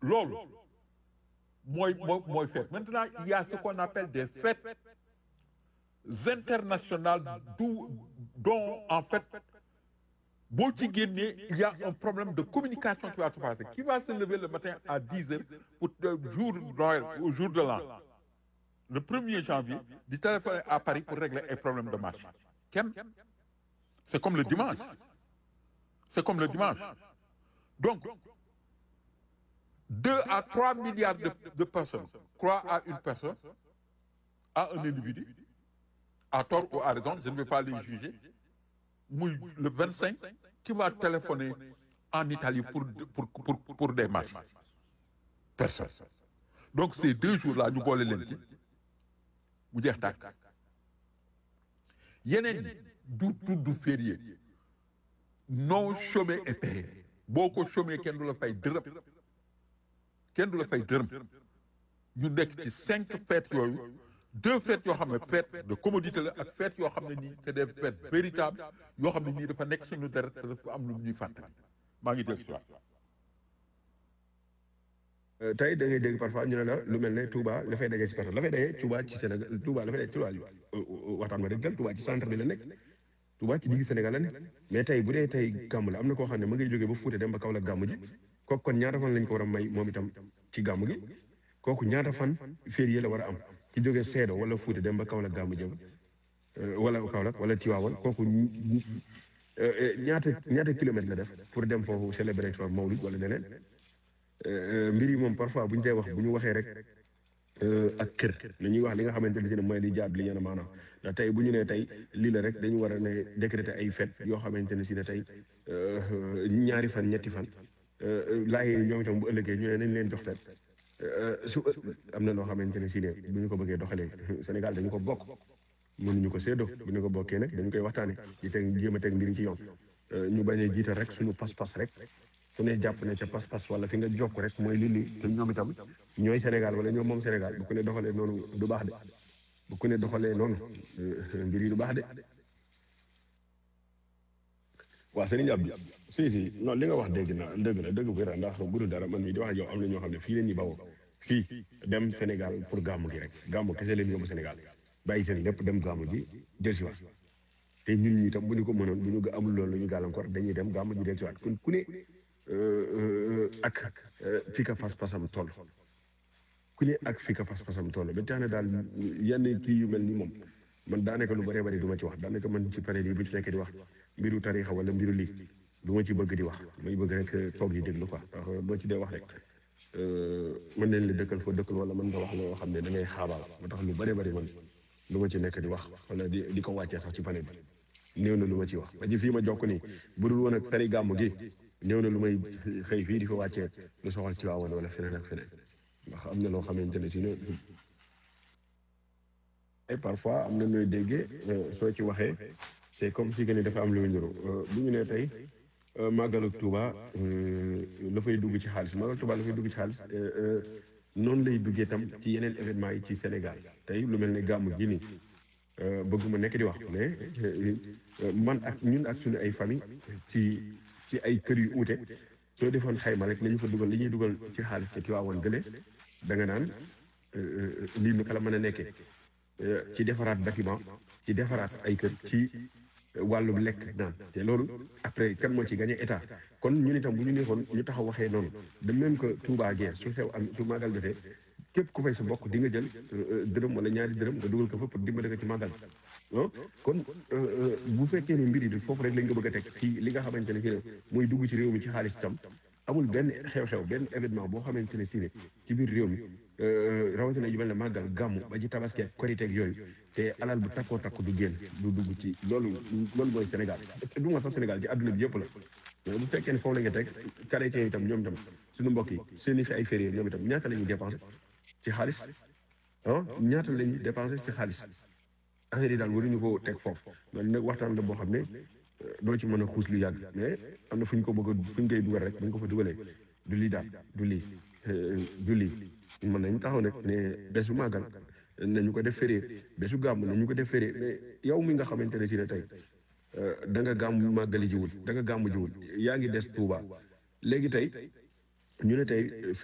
loolu mooy mooy mooy fête maintenant il y a ce qu'on appelle des fêtes internationales d'où dont en fait boo ci génnee il y a un problème de communication qui va se passer qui va se lever le matin à 10 heures pour le jour Noël au jour de l'an le 1er janvier di téléphoner à Paris pour régler un problème de marché kenn c'est comme le dimanche c'est comme le dimanche donc deux à trois milliards de, de personnes croient à une personne à un individu à tort ou à raison je ne vais pas les juger muy le 25 qui va téléphoner en Italie pour pour pour pour des marches personne donc ces deux jours-là ñu boole leen ci mu jeex tàkk yeneen yi du tudd férié non chômé et payé boo ko chômé kenn du la fay dërëm kenn du la fay dërëm ñu nekk ci cinq fêtes yooyu deux fêtes yoo xam ne fête de commodité la ak fêtes yoo xam ne nii c'est des fêtes véritables yoo xam ne nii dafa nekk suñu deret te dafa am lu ñuy fàttali maa ngi dégg si waat tey da ngay dégg parfois ñu ne la lu mel ne Touba la fay daje si personne la fay daje Touba ci Sénégal Touba la fay daje Touba waxtaan ma dégg Touba ci centre bi la nekk Touba ci digg Sénégal la nekk mais tey bu dee tey gàmm la am na koo xam ne ma ngay jógee ba Fuuta dem ba Kaolack gàmm ji kooku kon ñaata fan lañ ko war a may moom itam ci gàmm gi kooku ñaata fan férié la war a am ci jógee Seedo wala Fuuta dem ba Kaolack gàmm jëm wala Kaolack wala Tiwaawan kooku ñaata ñaata kilomètre la def pour dem foofu célébrer fa Mawlid wala leneen mbir yi moom parfois bu ñu koy wax bu ñu waxee rek ak kër li ñuy wax li nga xamante ne si ne mooy li jaab li ñeen maanaam ndax tey bu ñu nee tey lii la rek dañu war a ne décréter ay fête yoo xamante ne si ne tey ñaari fan ñetti fan laay ñoom itam bu ëllëgee ñu ne nañ leen jox fête su am na loo xamante ne si ne bu ñu ko bëggee doxalee Sénégal dañu ko bokk mënuñu ko séddoo bu ñu ko bokkee nag dañu koy waxtaane di teg jéem a teg mbir ci yoon ñu bañ a jiital rek suñu pas-pas rek su ne jàpp ne ca pas-pas wala fi nga jokk rek mooy li li te ñoom itam ñooy Sénégal wala ñoom moom Sénégal bu ku ne doxalee noonu du baax de bu ku ne doxalee noonu mbir yi du baax de waa Serigne Abdou si si non li nga wax dégg na dëgg la dëgg bu wér ndax bu dul dara man mii di wax ak yow am na ñoo xam ne fii leen ñi bawoo fii dem Sénégal pour gàmmu gi rek gàmmu kese leen yóbbu Sénégal bàyyi seen lépp dem gàmmu ji del si waat te ñun ñi tam bu ñu ko mënoon bu ñu amul loolu la ñu gàllankoor dañuy dem gàmmu ji del si waat kon ku ne ak fi ka pas-pasam toll ku ne ak fi ka pas-pasam toll ba tax na daal yenn kii yu mel ni moom man daanaka lu bëree bëri du ma ci wax daanaka man ci pare lii bu ci nekk di wax mbiru tarixa wala mbiru lii du ma ci bëgg di wax may bëgg rek toog di déglu quoi ndax boo ci dee wax rek mën nañ la dëkkal foo dëkkal wala mën nga wax loo xam ne da ngay xaabaal moo tax lu bëree bëri man lu ma ci nekk di wax wala di di ko wàccee sax ci panel bi néew na lu ma ci wax ba ji fii ma jokk nii bu dul woon ak tari gàmm gi néew na lu may xëy fii di fa wàccee lu soxal ci waawoon wala feneen ak feneen ndax am na loo xamante ne si ne et parfois am na nooy déggee soo ci waxee c'est comme si que ni dafa am lu muy niru bu ñu nee tey màggalu Touba la fay dugg ci xaalis màggalu Touba la fay dugg ci xaalis noonu lay duggee tam ci yeneen événement yi ci Sénégal tey lu mel ne gàmmu gi nii bëgguma nekk di wax mais man ak ñun ak suñu ay famille ci ci ay kër yu uute soo defoon xayma rek li ñu fa dugal li ñuy dugal ci xaalis te Tiwaawoon gële da nga naan lii nu kala mën a nekkee ci defaraat bâtiment ci defaraat ay kër ci wàllum lekk naan te loolu après kan moo ci gagné état kon ñun itam bu ñu neexoon ñu taxaw waxee noonu de même que Touba Gueye su xew am su màggal jotee képp ku fay sa bokk di nga jël dërëm wala ñaari dërëm nga dugal ko fa pour dimbale ko ci màggal ah kon bu fekkee ne mbir yi foofu rek lañ ko bëgg a teg ci li nga xamante ne si ne muy dugg ci réew mi ci xaalis tam amul benn xew-xew benn événement boo xamante ne si ne ci biir réew mi rawatina yu mel ne màggal gàmmu ba ci tabaski ak korite ak yooyu te alal bu takkoo takku du génn du dugg ci loolu loolu mooy Sénégal du ma sax Sénégal ci àdduna bi yëpp la mais bu fekkee ne foofu la nga teg chrétien yi itam ñoom itam suñu mbokk yi seen i fi ay férié ñoom itam ñaata la ñuy dépensé ci xaalis ah ñaata la ñuy dépensé ci xaalis affaire yi daal waruñu ko teg foofu loolu nag waxtaan la boo xam ne doo ci mën a xuus lu yàgg mais am na fu ñu ko bëgg a fu ñu koy dugal rek bu ñu ko fa dugalee du lii daal du lii du lii mën nañu taxaw nag ne bésu màggal nañu ko def férié bésu gàmm nañu ko def férié mais yow mi nga xamante ne si ne tey da nga gàmm màggali jiwul da nga gàmm jiwul yaa ngi des Touba léegi tey ñu ne tey